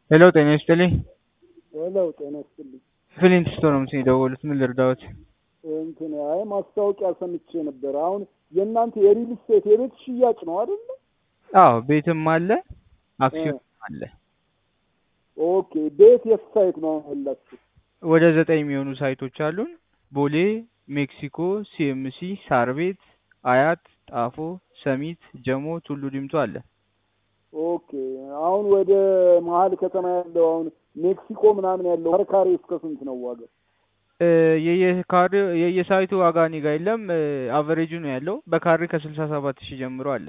ሄሎ ጤና ይስጥልኝ። ሄሎ ጤና ይስጥልኝ። ፍሊንት ስቶር ነው የደወሉት። ምን ልርዳዎት? እንትን አይ ማስታወቂያ ሰምቼ ነበር። አሁን የእናንተ የሪል ስቴት የቤት ሽያጭ ነው አይደለ? አዎ ቤትም አለ አክሲዮን አለ። ኦኬ ቤት የት ሳይት ነው ያላችሁ? ወደ ዘጠኝ የሚሆኑ ሳይቶች አሉን። ቦሌ፣ ሜክሲኮ፣ ሲኤምሲ፣ ሳር ቤት፣ አያት፣ ጣፎ፣ ሰሚት፣ ጀሞ፣ ቱሉ ዲምቱ አለ። ኦኬ አሁን ወደ መሀል ከተማ ያለው አሁን ሜክሲኮ ምናምን ያለው ከርካሪ እስከ ስንት ነው ዋጋ? እ የየካሬ የየሳይቱ ዋጋ እኔ ጋ የለም። አቨሬጁ ነው ያለው። በካሬ ከስልሳ ሰባት ሺህ ጀምሮ አለ።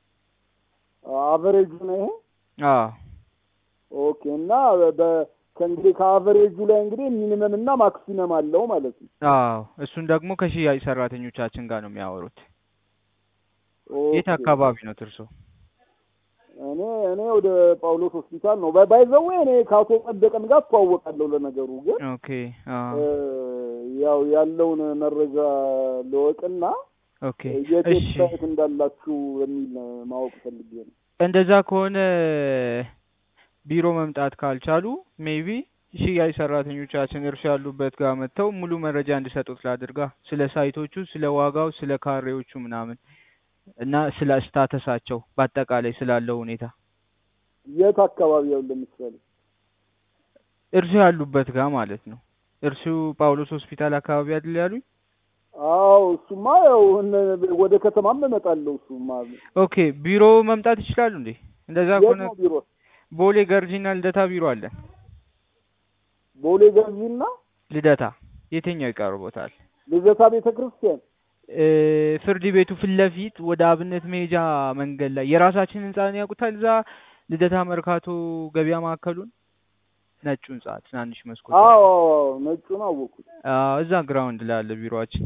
አቨሬጁ ነው ይሄ? አዎ ኦኬ እና በ ከእንግዲህ ከአቨሬጁ ላይ እንግዲህ ሚኒመም እና ማክሲመም አለው ማለት ነው። አዎ እሱን ደግሞ ከሽያጭ ሰራተኞቻችን ጋር ነው የሚያወሩት። የት ኦኬ። አካባቢ ነው እርሶ? እኔ እኔ ወደ ጳውሎስ ሆስፒታል ነው ባይዘዌ እኔ ከአቶ ጸደቀን ጋር አስተዋወቃለሁ። ለነገሩ ግን ኦኬ አዎ እ ያው ያለውን መረጃ ልወቅና ኦኬ የት እሺ ሳይት እንዳላችሁ የሚል ማወቅ ፈልጌ ነው። እንደዛ ከሆነ ቢሮ መምጣት ካልቻሉ ሜቢ ሽያጭ ሰራተኞቻችን እርሱ ያሉበት ጋር መጥተው ሙሉ መረጃ እንዲሰጡት ላድርጋ ስለ ሳይቶቹ፣ ስለ ዋጋው፣ ስለ ካሬዎቹ ምናምን እና ስለ ስታተሳቸው በአጠቃላይ ስላለው ሁኔታ የት አካባቢ ያው ለምሳሌ እርሱ ያሉበት ጋር ማለት ነው። እርሱ ጳውሎስ ሆስፒታል አካባቢ አይደል ያሉኝ? አዎ እሱማ ያው እነ- ወደ ከተማም እመጣለሁ። እሱማ ኦኬ ቢሮ መምጣት ይችላሉ እንዴ? እንደዛ የት ከሆነ ነው ቢሮ? ቦሌ ገርጂና ልደታ ቢሮ አለን። ቦሌ ገርጂና ልደታ የትኛው ይቀርቦታል? ልደታ ቤተ ክርስቲያን እ ፍርድ ቤቱ ፊት ለፊት ወደ አብነት መሄጃ መንገድ ላይ የራሳችን ህንጻን ያውቁታል። እዛ ልደታ መርካቶ ገበያ ማዕከሉን ነጩ ህንጻ ትናንሽ መስኮት አዎ ያለው። አዎ አዎ፣ ነጩን አወኩት። አዎ እዛ ግራውንድ ላይ አለ ቢሮአችን።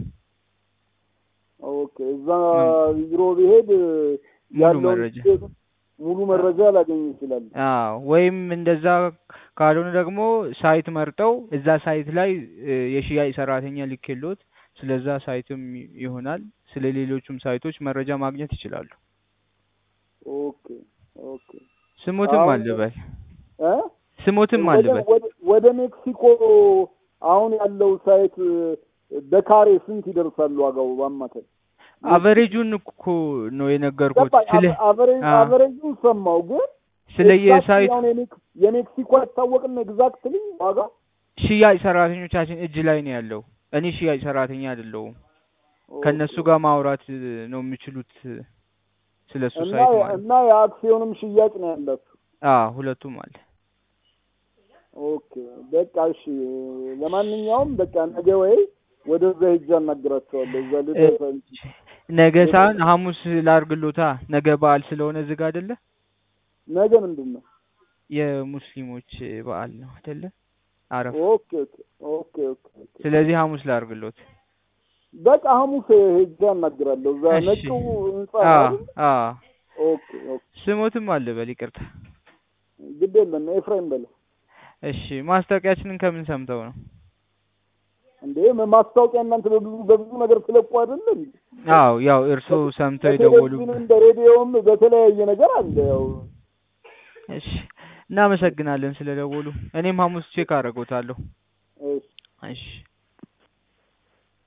ኦኬ እዛ ቢሮ ብሄድ ሙሉ ያለውን መረጃ ስቴት- ሙሉ መረጃ ላገኝ ይችላል። አዎ ወይም እንደዛ ካልሆነ ደግሞ ሳይት መርጠው እዛ ሳይት ላይ እ የሽያጭ ሰራተኛ ልኬሎት ስለዛ ሳይትም ይሆናል ስለ ሌሎቹም ሳይቶች መረጃ ማግኘት ይችላሉ። ኦኬ ኦኬ ስሞትም አሁን አልበል እ ስሞትም ወደ አልበል ወደ ወደ ሜክሲኮ አሁን ያለው ሳይት በካሬ ስንት ይደርሳሉ ዋጋው በአማካይ? አቨሬጁን እኮ ነው የነገርኩት። ገባኝ። ስለ አቨሬጅ አዎ። አቨሬጁን ሰማው ግን ስለ ኤግዛክትሊ የሳይት አሁን የሜክ- የሜክሲኮ አይታወቅም ኤግዛክትሊ ዋጋ ሽያጭ ሰራተኞቻችን እጅ ላይ ነው ያለው። እኔ ሽያጭ ሰራተኛ አይደለሁም። ከእነሱ ጋር ማውራት እ, ነው የሚችሉት እ, ስለ እሱ እና ሳይት ማለት እና የአክሲዮንም ሽያጭ ነው ያላችሁ። አዎ ሁለቱም አለ። ኦኬ በቃ እሺ። ለማንኛውም በቃ ነገ ወይ ወደዛ ሄጄ አናግራቸዋለሁ። እዛ ልደታ ነገ ሳይሆን ሐሙስ ላርግሎታ። ነገ በዓል ስለሆነ ዝግ አይደለ? ነገ ምንድን ነው? የሙስሊሞች በዓል ነው አይደለ? አረፋ። ኦኬ ኦኬ ኦኬ ኦኬ ኦኬ። ስለዚህ ሐሙስ ላርግሎት። በቃ ሐሙስ ሄጄ አናግራለሁ። እዛ እሺ። ነጩ ህንጻ ነው አዎ አይደል? አዎ። ኦኬ ኦኬ። ስሞትም አለ በል ይቅርታ። ግድ የለም ኤፍሬም በለ እሺ ማስታወቂያችንን ከምን ሰምተው ነው? እንዴ ማስታወቂያ እናንተ በብዙ በብዙ ነገር ስለቁ አይደለ እንዴ? አዎ ያው እርስዎ ሰምተው በቴሌቪዥን የደወሉበት። እንደ ሬዲዮም በተለያየ ነገር አለ። ያው እሺ እናመሰግናለን ስለደወሉ። እኔም ሐሙስ ቼክ አደርጎታለሁ። እሺ እሺ